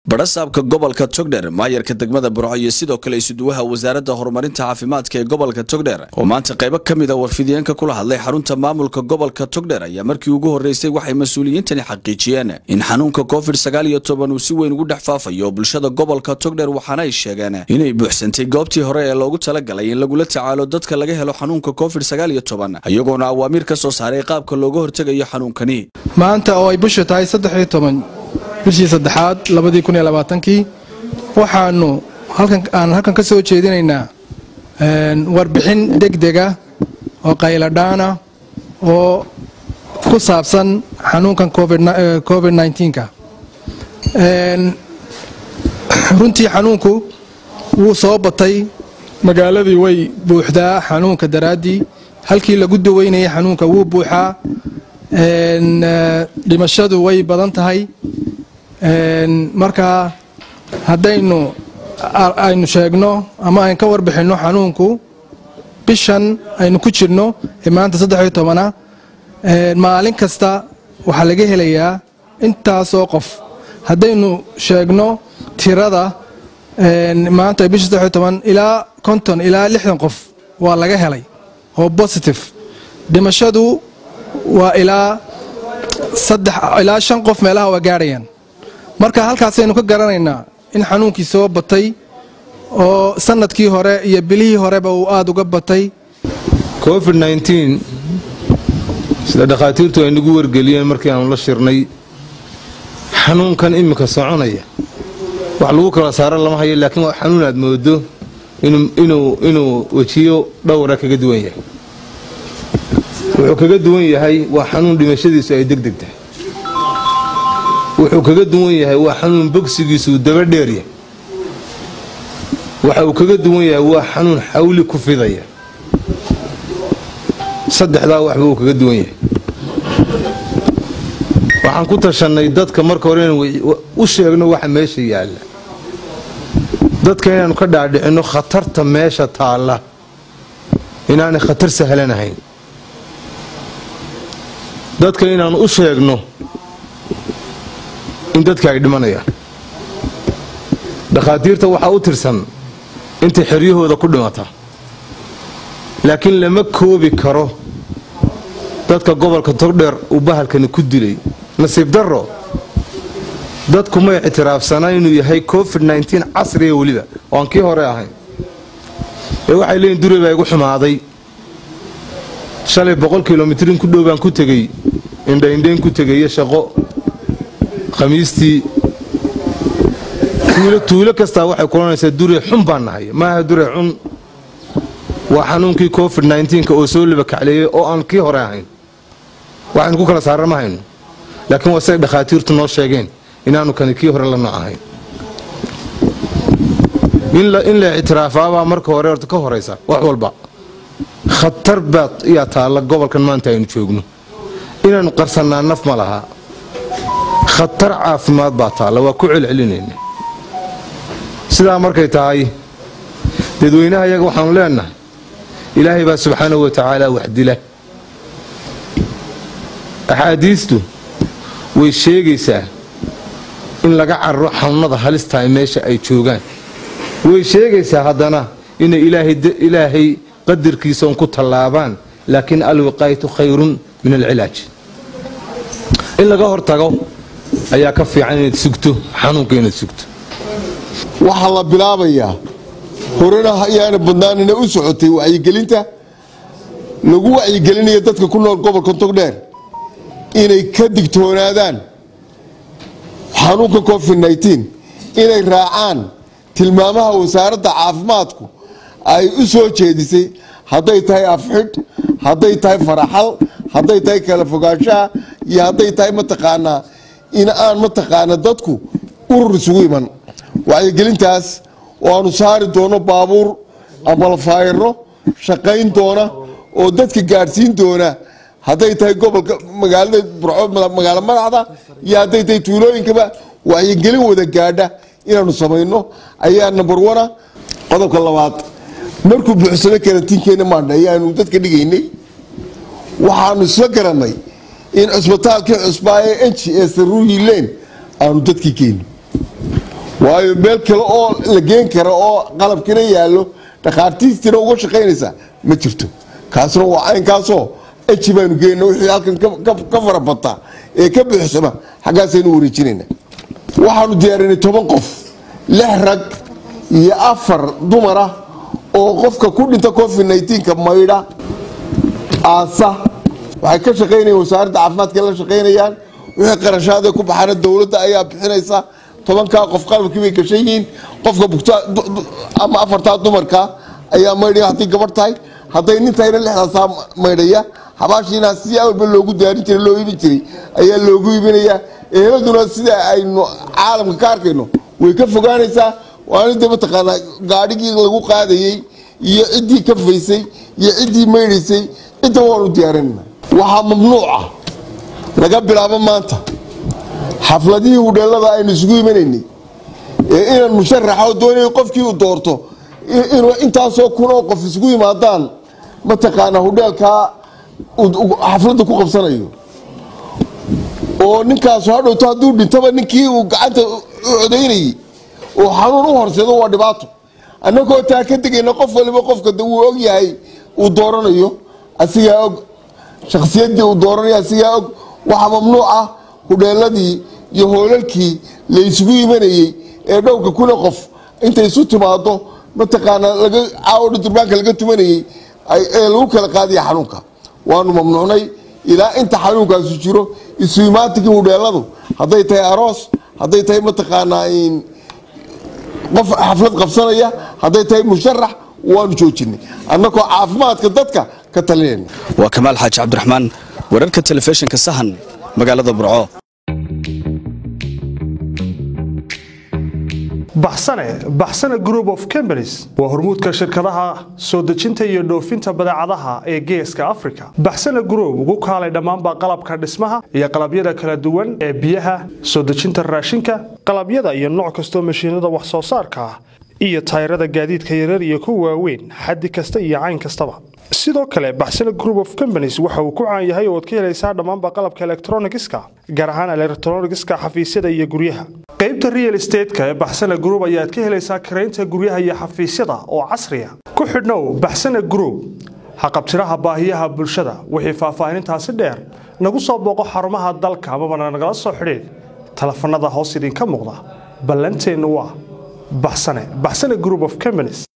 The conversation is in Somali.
badhasaabka gobolka togdher maayarka degmada burco iyo sidoo kale isuduwaha wasaaradda horumarinta caafimaadka ee gobolka togdher oo maanta qaybo ka mida warfidiyeenka kula hadlay xarunta maamulka gobolka togdher ayaa markii ugu horreysay waxay mas-uuliyiintani xaqiijiyeen in xanuunka covid sagaal iyo toban uu si weyn ugu dhex faafayo bulshada gobolka togdher waxaana ay sheegeen inay buuxsantay goobtii hore ee loogu talagalay in lagula tacaalo dadka laga helo xanuunka covid sagaal iyo toban iyagoona awaamiir ka soo saaray qaabka looga hortegayo xanuunkani maanta oo ay bishu tahay saddex iyo toban bishii saddexaad labadii kun iyo labaatankii waxaanu aan halkan ka soo jeedinaynaa warbixin degdega oo qayladhaana oo ku saabsan xanuunkan covid nka runtii xanuunku wuu soo batay magaaladii way buuxdaa xanuunka daraaddii halkii lagu daweynayay xanuunka wuu buuxaa dhimashadu way badan tahay markaa haddaynu aynu sheegno ama aynu ka warbixinno xanuunku bishan aynu ku jirno ee maanta saddexiyo tobana maalin kasta waxaa laga helayaa intaasoo qof haddaynu sheegno tirada maanta bisha saddexiyo toban ilaa konton ilaa lixdan qof waa laga helay oo positive dhimashadu waa ilaa saddex ilaa shan qof meelaha waa gaadhayaan marka halkaasaynu ka garanaynaa in xanuunkii soo batay oo sanadkii hore iyo bilihii horeba uu aada uga batay covid nteen sida dhakhaatiirtu ay nagu wargeliyeen markii aanu la shirnay xanuunkan iminka soconaya wax lagu kala saaro lama hayo laakiin waa xanuun aad moodo inuu wejiyo dhowra kaga duwan yahay wuxuu kaga duwan yahay waa xanuun dhimashadiisu ay degdeg tahay wuxuu kaga duwan yahay waa xanuun bogsigiisuu daba dheeryahay waxa uu kaga duwan yahay waa xanuun xawli ku fidaya saddexdaa waxba uu kaga duwan yahay waxaan ku tashannay dadka marka hore inaan u sheegno waxa meesha yaalla dadka inaannu ka dhaadhicinno khatarta meesha taalla inaanay khatar sahlanahayn dadka inaannu u sheegno in dadka ay dhimanayaan dhakhaatiirta waxaa u tirsan intay xeryahooda ku dhimata laakiin lama koobi karo dadka gobolka togdheer uu bahalkani ku dilay nasiib darro dadku may ictiraafsanaa inuu yahay covid nteen casriga weliba oo aan kii hore ahayn ee waxay leeyiin dure baa igu xumaaday shalay boqol kilomitrin ku dhow baan ku tegey indhaindhayn ku tegayo shaqo khamiistii tuulo kastaa waxay kulanaysaa dure xun baan nahay maaha dure xun waa xanuunkii covid nka oo soo labakacleeyey oo aan kii hore ahayn waxaynu ku kala saara ma hayno laakiin waa siday dhakhaatiirtu noo sheegeen inaanu kani kii hore la nooc ahayn in la ictiraafaabaa marka hore horta ka horaysa wax walba khatar baad iyaa taalla gobolkan maanta aynu joogno inaannu qarsannaa naf ma lahaa khatar caafimaad baa taalla waa ku celcelinayna sidaa markay tahay dadweynaha iyaga waxaanu leenahay ilaahay baa subxaanahu wa tacaala wax dila axaadiistu way sheegaysaa in laga cararo xanuunada halistahay meesha ay joogaan way sheegaysaa haddana inay ilaahay qadarkiisa un ku tallaabaan laakiin alwiqaayatu khayrun min alcilaaj in laga hortago ayaa ka fiican inaad sugto xanuunka inaad sugto waxaa la bilaabayaa horena ayaana badnaanina u socotay wacyigelinta lagu wacyigelinaya dadka ku nool gobolka togdheer inay ka digtoonaadaan xanuunka covid inay raacaan tilmaamaha wasaaradda caafimaadku ay u soo jeedisay hadday tahay afxidh hadday tahay faraxal hadday tahay kala fogaanshaha iyo hadday tahay mataqaanaa in aan mataqaana dadku urur isugu iman wacyigelintaas oo aanu saari doono baabuur ama lafaayaro shaqayn doona oo dadka gaadhsiin doona hadday tahay gobolka magaalada burco magaalo madaxda iyo hadday tahay tuulooyinkaba wacyigelin wada gaadha inaanu samayno ayaa number ona qodobka labaad markuu buuxsano karantiinkeena maadha ayaanu dadka dhigaynay waxaanu isla garanay in cusbitaalkii cusbaa ee enji ee saruuyi leen aanu dadkii geyno waayo meel kale oo la geen kara oo qalabkina yaallo dhakhaatiistina uga shaqaynaysa ma jirto kaasna waa caynkaasoo eji baanu geenna wixii halkan ka farabata ee ka buuxsama xaggaasaynu wareejinayna waxaanu diyaarinay toban qof lix rag iyo afar dumar ah oo qofka ku dhinta covid nka maydha aasa waxay ka shaqaynayaan wasaaradda caafimaadka la shaqaynayaan wixii qarashaadee ku baxaana dowladda ayaa bixinaysa tobankaa qof qalabkii bay gashan yihiin qofka bugta ama afartaa dumarka ayaa maydhaya hadday gabadh tahay hadday nin tahayna lixdaasaa maydhaya habaashiina si awalba loogu diyaarin jiray loo iibin jiray ayaa loogu iibinayaa eheladuna sida aynu caalamka ka arkayno way ka fogaanaysaa waana de mataqaanaa gaadhigii lagu qaadayey iyo ciddii ka faysay iyo ciddii maydhaysay cidda waanu diyaarinana waxaa mamnuuca laga bilaabo maanta xafladihii hudheelada aynu isugu imanaynay ee inaan musharaxo doonay qofkii uu doorto inuu intaasoo kun oo qof isugu yimaadaan mataqaanaa hudheelkaa xafladda ku qabsanayo oo ninkaasu hadhowto hadduu dhintaba ninkii uu gacanta u codaynayay oo xanuun u horseedo waa dhibaato annagoo taa ka degayna qof waliba qofka wuu og yahay uu dooranayo asigaa og shakhsiyaddii uu dooranayo asigaa og waxaa mamnuuc ah hudheeladii iyo hoolalkii la isugu imanayey ee dhowrka kuna qof intay isu timaado mataqaanaa laga caawodha durbaanka laga tumanayey ee lagu kala qaadaya xanuunka waanu mamnuucnay ilaa inta xanuunkaasu jiro isu imaatikii hudheeladu hadday tahay aroos hadday tahay mataqaanaa qof xaflad qabsanaya hadday tahay musharax waanu joojinay annagoo caafimaadka dadka ka talinayna waa kamaal xaaji cabdiraxmaan wararka telefishinka sahan magaalada burco baxsane baxsane group of companies waa hormuudka shirkadaha soo dejinta iyo dhoofinta badeecadaha ee geeska africa baxsane group ugu kaalay dhammaanba qalabka dhismaha iyo qalabyada kala duwan ee biyaha soo dejinta raashinka qalabyada iyo nooc kastoo mashiinada wax soo saarka ah iyo tayrada gaadiidka yarar iyo kuwa waaweyn xaddi kasta iyo cayn kastaba sidoo kale baxsane group of companies waxa uu ku caan yahay ooad ka helaysaa dhammaanba qalabka elektronigiska gaar ahaan elektronigiska xafiisyada iyo guryaha qaybta real estateska ee baxsane group ayaad ka helaysaa karaynta guryaha iyo xafiisyada oo casriya ku xidhnow baxsane group haqabtiraha baahiyaha bulshada wixii faahfaahinintaasi dheer nagu soo booqo xarumaha dalka amabana nagala soo xidhiid telefanada hoos idinka muuqda ballanteennu waa baxsane baxsane group of companies